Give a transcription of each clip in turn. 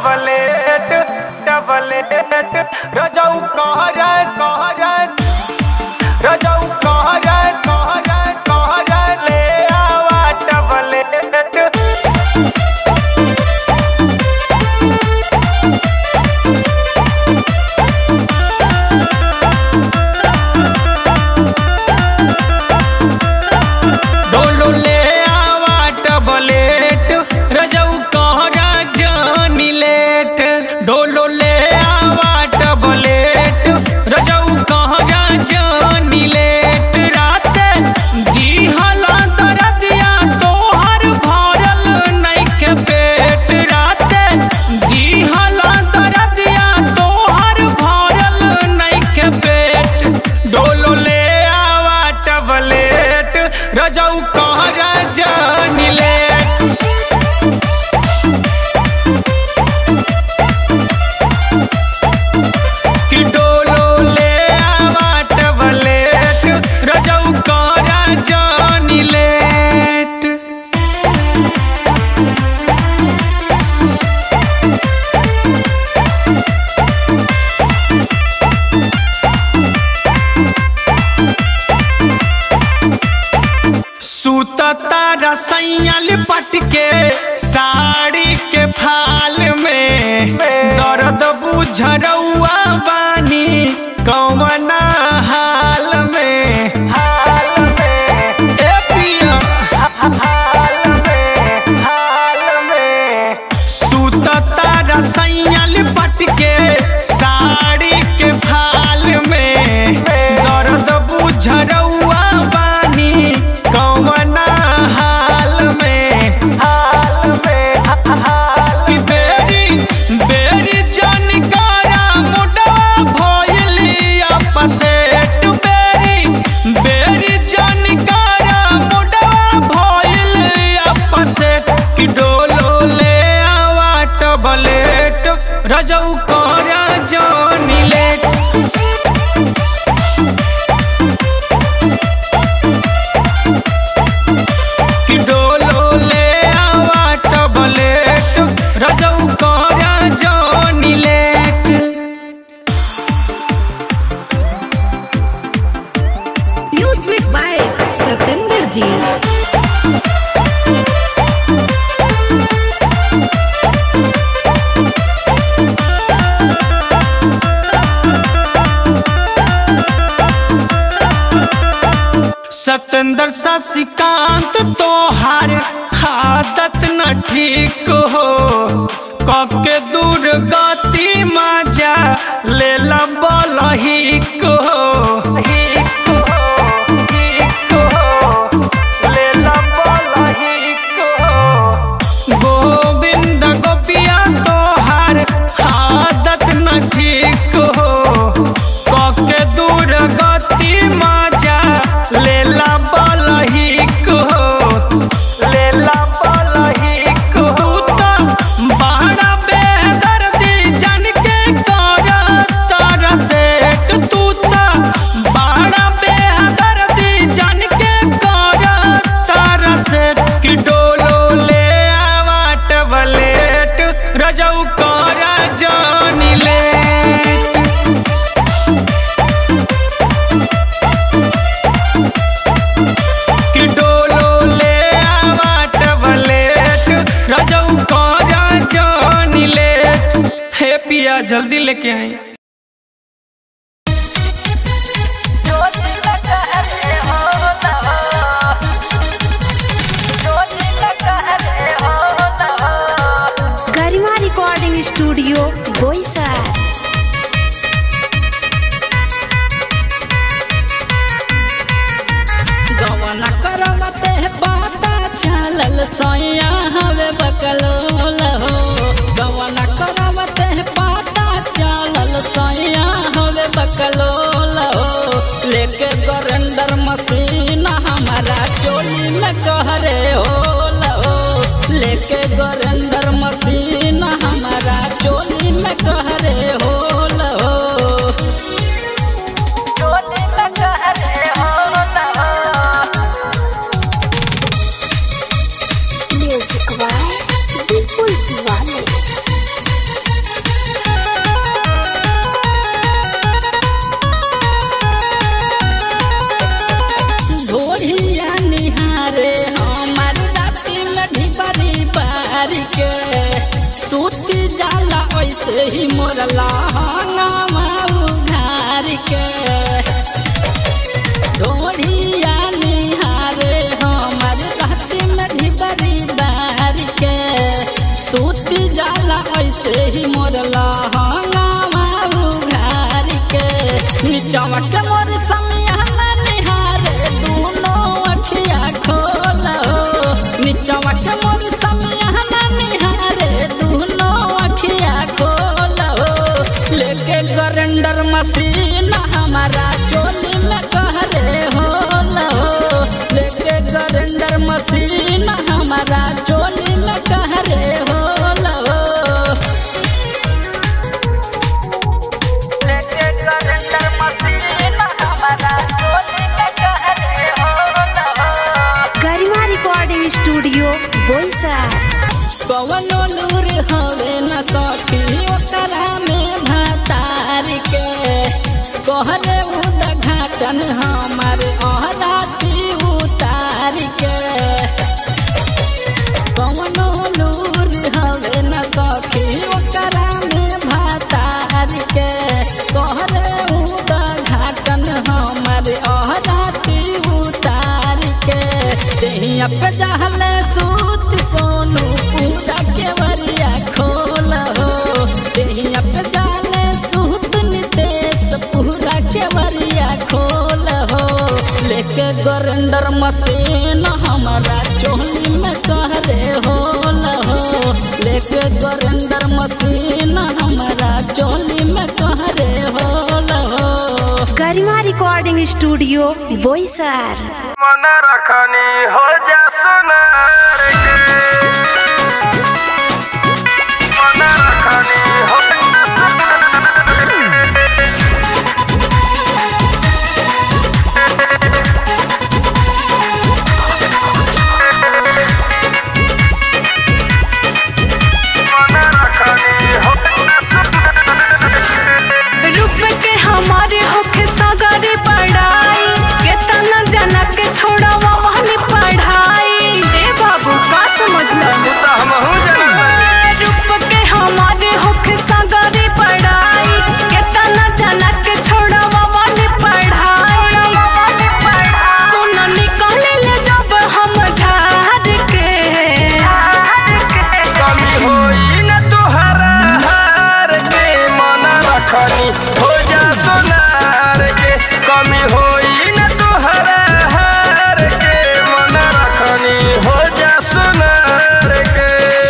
डबलेट डबलेट रजऊ कहर कहर रजऊ कहर कहर कहर ले आवा डबलेट डोलो ले आवा टबलेट रजऊ कहरा जानी लेट डोलो ले आवा टबलेट रजऊ कहरा जानी लेट रात दिहला दरदिया तोहर भरल नइखे पेट रात दिहला दरदिया तोहर भरल नइखे पेट डोलो ले आवा टबलेट रजऊ कहरा जानी लेट कि डोलो ले आवा टबलेट रजऊ कहरा जानी लेट सुतता रसैया लिपट के साड़ी के फाल में दर्द बुझरौआ बानी कौना हाल में हाल में ए पिया हाल में हाल में सुतता रसैया लिपट के साड़ी के फाल में दर्द बुझरौआ बानी कौना हाल में हाल में हाल की बेरी बेरी जानकारा मुडवा भइली अपसेट बेरी बेरी जानकारा मुडवा भइली अपसेट कि डोलो ले आवा टबलेट रजऊ करा जानी लेट कि डोलो ले आवा टबलेट रजऊ करा जानी लेट म्यूजिक बाय सतेंद्र जी सतेंद्र शशिकांत तोहार आदत न ठीक हो कके दूर गति मजा ले बल हिक हो हिक हो, हिक हो, लेला बल हिक हो। गोविंद गोपिया तोहार आदत न ठीक हो कके दूर गति मजा लेला बलहिक हो लेला बलहिक हो तू तो बड़ा बेदर्दी जन के कर तर सेट तू तो बड़ा बेदर्दी जन के कर तर सेट कि डोलो ले आवा टबलेट रजऊ कर जानी लेट कि डोलो ले आवा टबलेट रजऊ करा जानी लेट हे पिया जल्दी लेके आई गरिमा रिकॉर्डिंग स्टूडियो बोईसर गवना करवते पाता चलल सैया हवे बकलोल हो गवना करवते पाता चलल सैया हवे बकलोल हो लेके गरेंडर मशीन हमारा चोली में कहरे होल हो लेके गरेंडर मशीन हमारा चोली में कहरे होल हो म्यूजिक बाय विपुल तिवारी ऐसे ही मोर लहंगावा उघार के ढोढ़िया निहारे हमार राती में ढिबरी बार के सूती जाला ऐसे ही मोर लहंगावा उघार के नीचवा के मोर समियाना निहारे दोनों अखिया खोल नीचवा के मोर समियाना निहारे दोनों अखिया खोल लेके गरेंडर मशीन हमारा चोली में कहरे होल लेके गरेंडर मशीन हमारा चोली में कहरे होल गरिमा रिकॉर्डिंग स्टूडियो बोईसर कवनो नूर हवे न सखी ओकरा में भातार के कहरे उदघाटन हमार अहराती उतार के कवनो नूर हवे न सखी ओकरा में भातार के कहरे उदघाटन हमार अहराती उतार के देहिया पे जहले सूत सोनू पूरा के वरिया खोल हो देहिया पे जाले सूत नितेश पूरा के वरिया खोल हो लेके गरेंडर मशीन हमारा चोली में कहरे होल हो लेके गरेंडर मशीन हमारा चोली में कहरे होल हो गरिमा रिकॉर्डिंग स्टूडियो बोईसर मन रखनी हो जा सुनार के मन रखनी हो मन रखनी हो रूप के हमारे होखे सगरी पढ़ाई केतना जना के छोड़वा वहनी पढ़ाई ए बाबू का समझला तो हमहू जाना रूप के हमारे होखे सगरी पढ़ाई केतना जना के छोड़वा वहनी पढ़ाई सुन निकले ले जब हम झाड़ के कमी होई न तुहरा हार के मन रखनी हो जा सोनार के कमी होई न तुहरा हार के मन रखनी हो जा सोनार के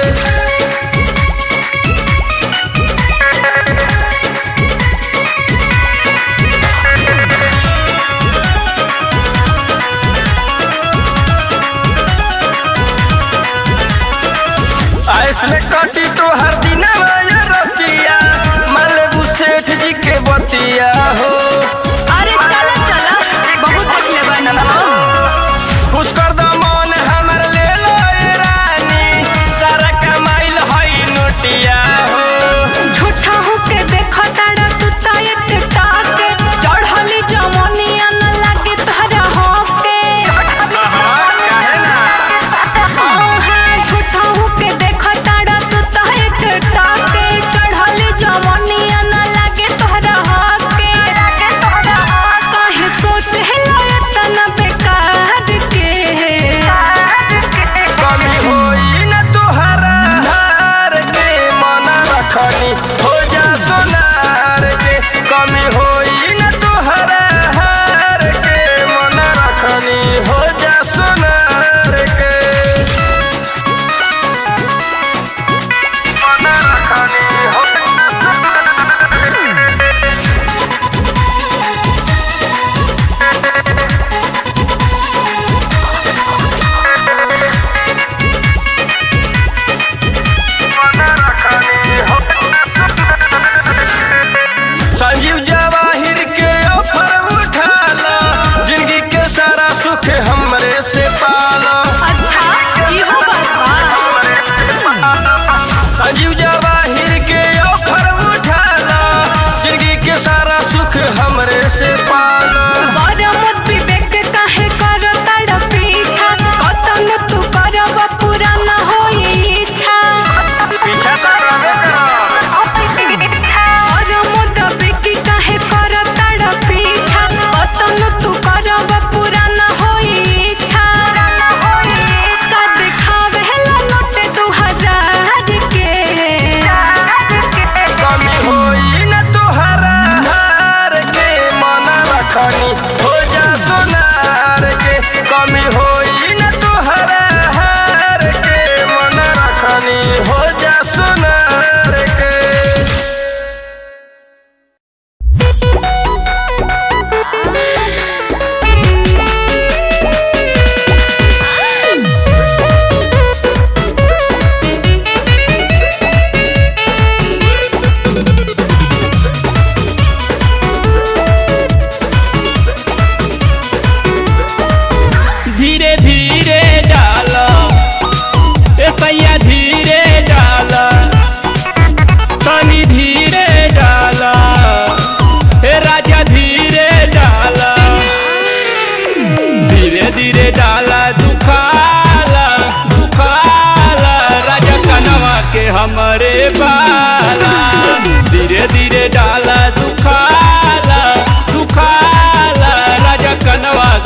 आइस में कटी तो हर दिन रतिया मालेबू सेठ जी के बतिया हो अरे चला चला बहुत देख ले बनी हो खुश कर दो मन हमर ले लो ए रानी सारा कमाइल हई नोटिया हो झूठा होके देखा ताड़ा तू तायत टाके चढ़ली जमनिया न लागे तोहरा होके काहे ना आहा, झूठा होके देखा ताड़ा तू तायत टाके चढ़ली जमनिया न लागे तोहरा होके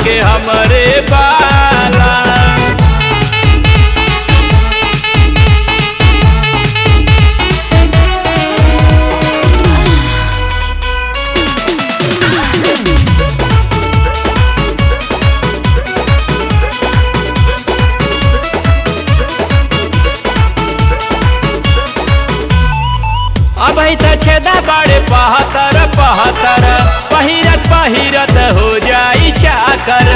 के हमरे बाला अब त छेदा बड़े पहतर पहतर पहिरत पहिरत हो जाई चाकर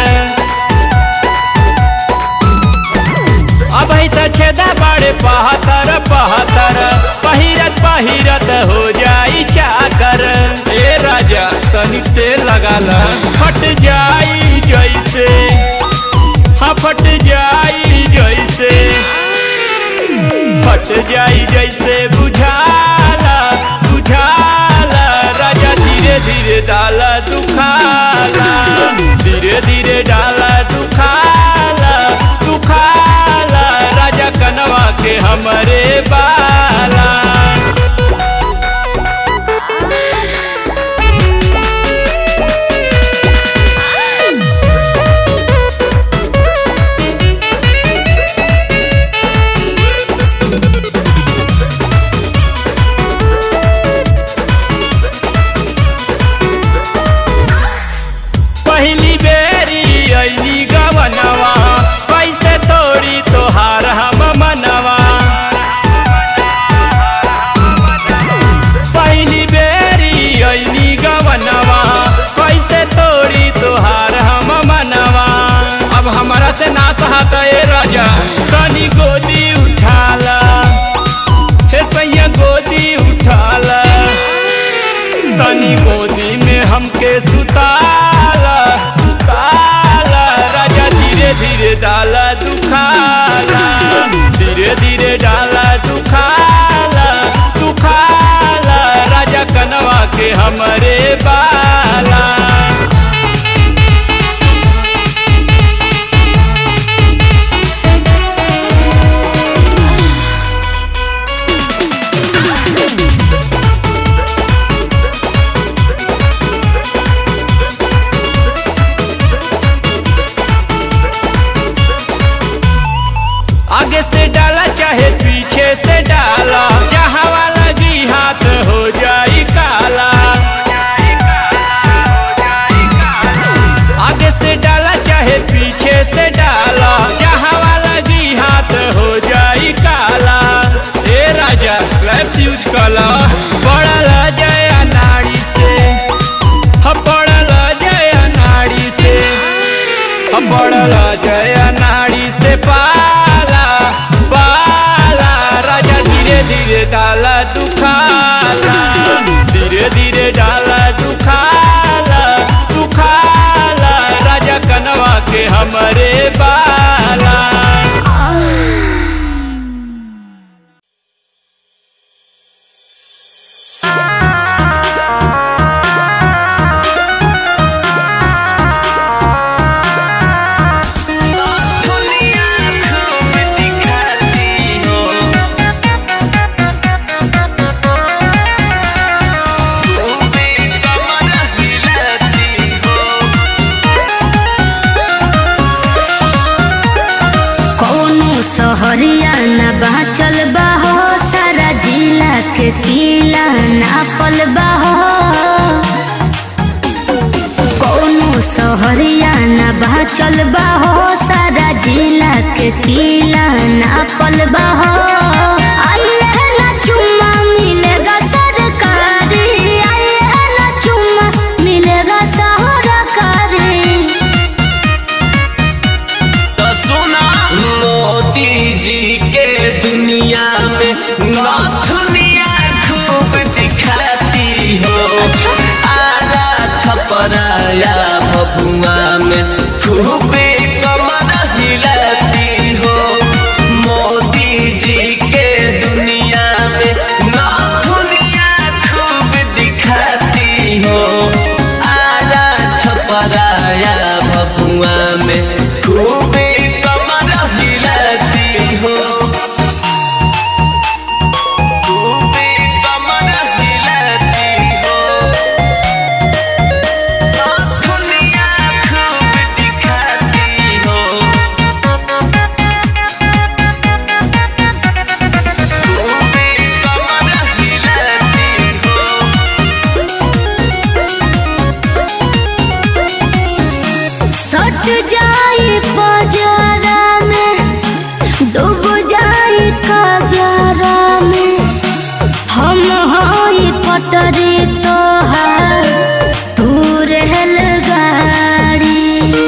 अब त छेदा बड़े पहतर पहतर पहिरत पहिरत हो जाई चाकर ए राजा तनी तेल लगा ला फट जाई जैसे हाँ फट जाई जैसे फट जाई जैसे बुझाला बुझाला राजा धीरे धीरे डाला दुखाला धीरे धीरे डाला दुखाला दुखाला राजा कनवा के हमरे बाला पहली बेरी अली गवनवा कैसे तोड़ी तोहार हम मनवा पहली बेरी अली गवनवा कैसे तोड़ी तोहार हम मनवा अब हमारा से ना सहत ए राजा तनी गोदी उठाला हे सैया गोदी उठाला तनी गोदी में हमके सुताला सुताला राजा धीरे धीरे डाला दुखाला धीरे धीरे डाला दुखाला दुखाला राजा कनवा के हमरे बाला आगे से डाला चाहे पीछे से डाला जहाँ वाला लगी हाथ हो जाई काला आगे से डाला चाहे पीछे से डाला जहाँ वाला लगी हाथ हो जाई काला ए राजा क्लैप्स यूज कला बड़ा जाए नाड़ी से हम बड़ा जाए नाड़ी से हम बड़ा जाए नाड़ी से पाला पाला राजा धीरे धीरे डाला दुखाला धीरे धीरे डाला दुखाला दुखाला राजा कनवा के हमरे बाला कौनो सहरिया न बाचल बाहो सारा जिला के किला नापल बाहो कौनो सहरिया न बाचल बाहो सारा जिला के किला नापल बाहो आइए ना चुम्मा मिलेगा सरकारी आइए ना चुम्मा मिलेगा सरकारी तो सुना मोदी जी के दुनिया में नथुनिया खूब दिखाती हो आरा छपराया बबुआ में खूब कमर हिलाती हो मोदी जी के दुनिया में नथुनिया खूब दिखाती हो आरा छपराया बबुआ में खूब कमर हिलाती हो खूब कमर हिलाती हो नथुनिया खूब पटरी तोहार तू रहल गाड़ी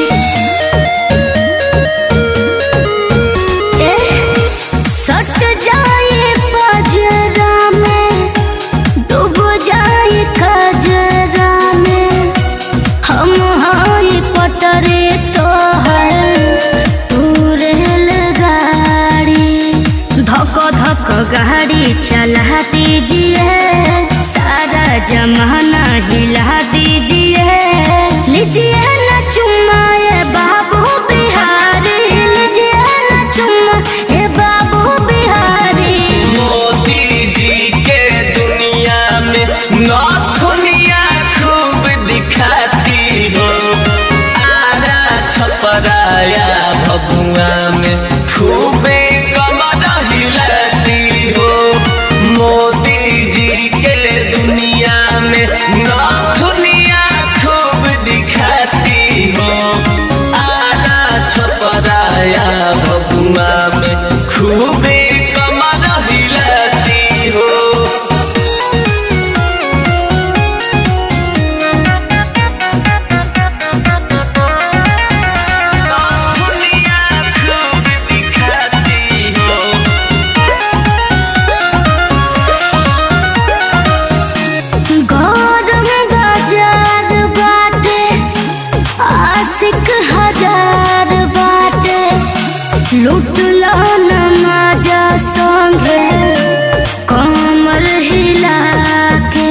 ए, सट जाए पजरा में डूब जाए खजरा में हम हाई पटरे तोहर तू रहल गाड़ी धक धक गाड़ी चला दीजिए सारा जमाना हिला दीजिए लीजिए न चुम्मा ए बाबू बिहारी लीजिए न चुम्मा ए बाबू बिहारी मोदी जी के दुनिया में नौथुनिया खूब दिखाती हो आरा छपराया भगुआ में खूबे कमर हिलाती हो मोदी जी के दुनिया में नौथुनिया खूब दिखाती हो आरा छपराया भगुआ में खूबे कमर हिलाती हो दुनिया खूब दिखाती हो गौरव बाजार बाटे आशिक हजार बाटे लुटला नमाजा संगे कमर हिला के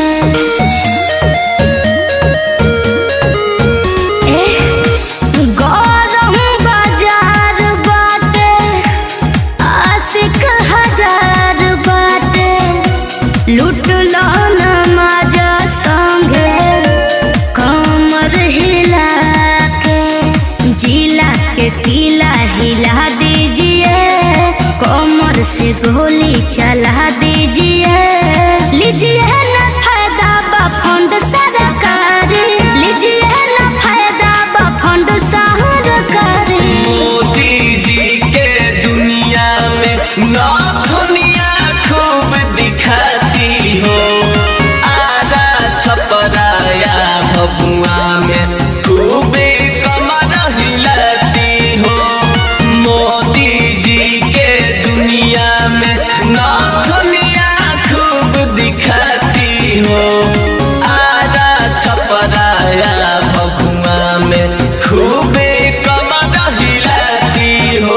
ए, गौरव बाजार बाटे आशिक हजार बाटे लुटलो नमाज संगे कमर हिला के जिला के तिला हिला दीजिए कमर से गोली चला दीजिए लीजिए न फायदा बा फंड सरकारी लीजिए न फायदा बा फंड सरकारी मोदी जी के दुनिया में नौथुनिया खूब दिखाती हो आरा छपराया भगुआ में खूबे कमर हिलाती हो मोदी जी के दुनिया में नौथुनिया खूब दिखाती हो आरा छपराया भगुआ में खूबे कमर हिलाती हो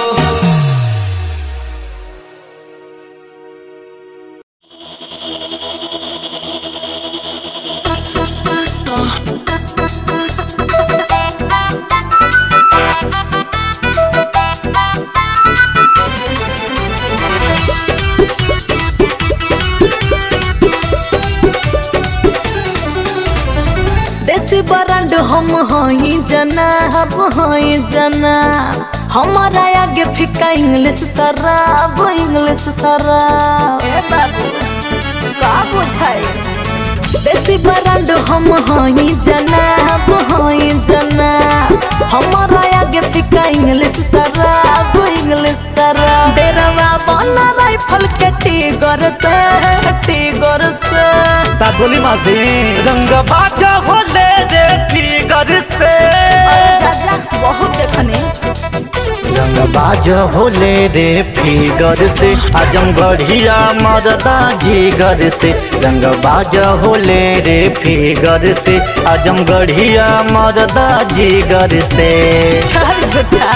देसी ब्रांड हम हई जना अब हई जना हमारा आगे फिका इंग्लिश शराब इंग्लिश शराब ए बाबू का बुझाई देसी ब्रांड हम हई जना अब हई जना हमारा आगे फिका इंग्लिश शराब इंग्लिश शराब डेरवा बना राइफल के टीगर से टीगर से ता बोली मासी रंग बाजा होले रे फिगर से अरे जा जा बहुत देखने रंग बाजा होले रे फिगर से आजम बढ़िया मरदा जिगर से रंग बाजा होले रे फिगर से आजम गढ़िया मरदा जिगर से चल झूठा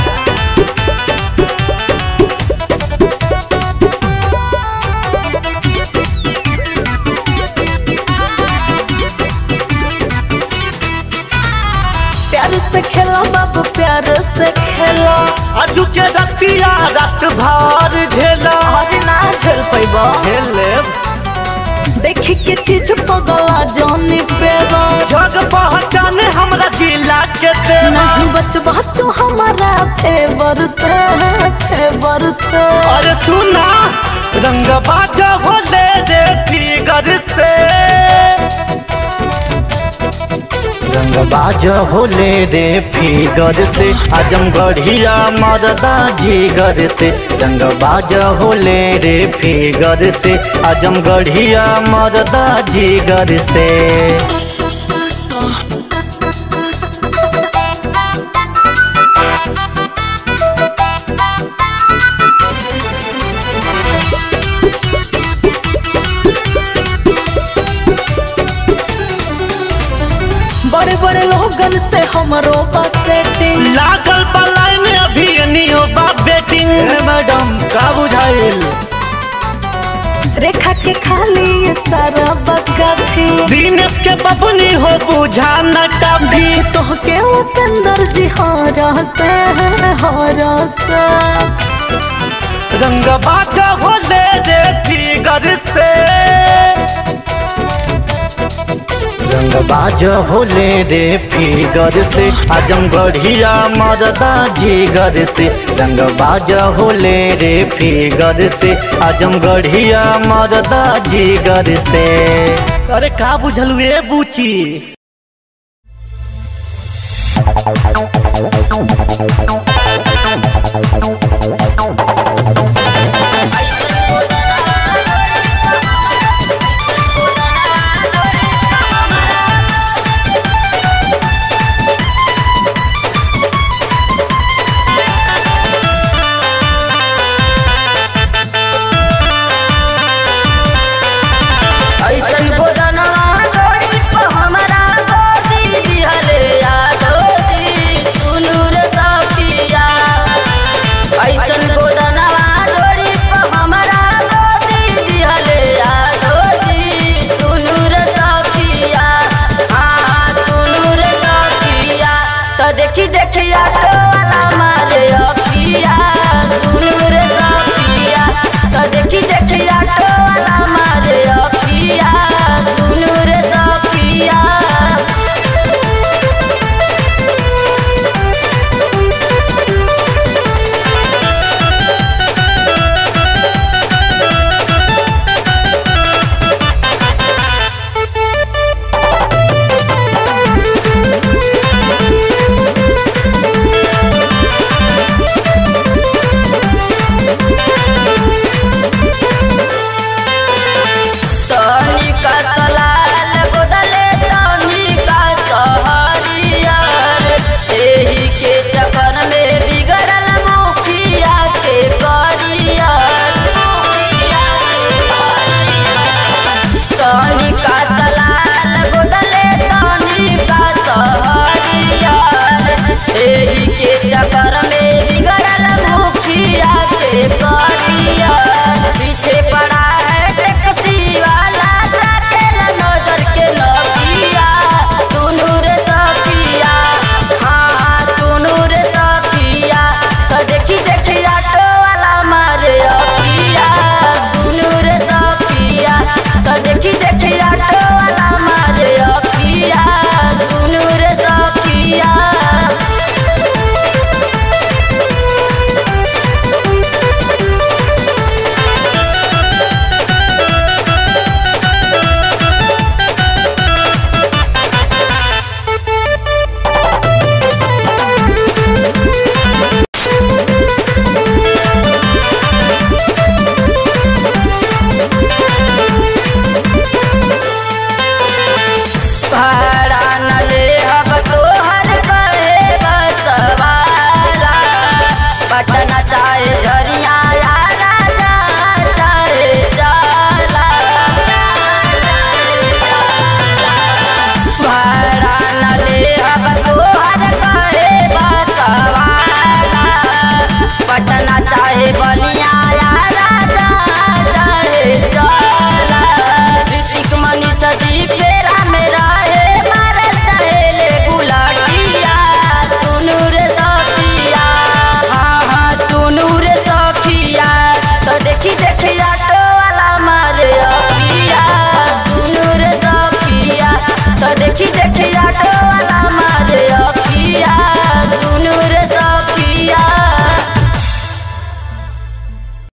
प्यार से खेला बाबू प्यार से खेला अजू के रतिया रात भर झेला हरी ना झेल पैबा झेले देखी के चीज पगला जानी पेगा जग पहचान हमरा जिला के ते नहीं बचबा तू हमारा फेवर से फेवर से अरे सुना रंग बाजा होले रे फिगर से रंगबाज होले रे फिगर से आजमगढ़िया मरदा जिगर से रंगबाज होले रे फिगर से आजमगढ़िया मरदा जिगर से बड़े बड़े लोगन से हमरो बस सेटिंग लागल पलायन अभी नियो बा बेटिंग मैडम का बुझाइल रेखा के खाली ये सारा बगाती दिनेश के बबनी हो बुझा न टभी तोह के उपेंद्र जी हारा से हारा से रंगबाज होले रे फिगर से रंगबाज होले रे फिगर से आजमगढ़िया मरदा जिगर से रंगबाज होले रे फिगर से आजमगढ़िया मरदा जिगर से अरे का बुझल ए बूची ऐसन गोदनवा डोरी पर हमरा गोदी दिहले यादो जी सुनु रे सखिया ऐसन गोदनवा डोरी पर हमरा गोदी दिहले यादो जी सुनु रे सखिया हाँ सुनु रे सखिया तो देखी देखी आटो वाला मारे अखिया सुनु रे सखिया तो देखी देखी आटो वाला मारे अखिया सुनु रे सखिया तनी का सलाल गोदले तनी का सहरियर एही के चक्कर में बिगड़ल मुखिया के करियर तनी का सलाल गोदले तनी का सहरियर एही के चक्कर में बिगड़ल मुखिया के करियर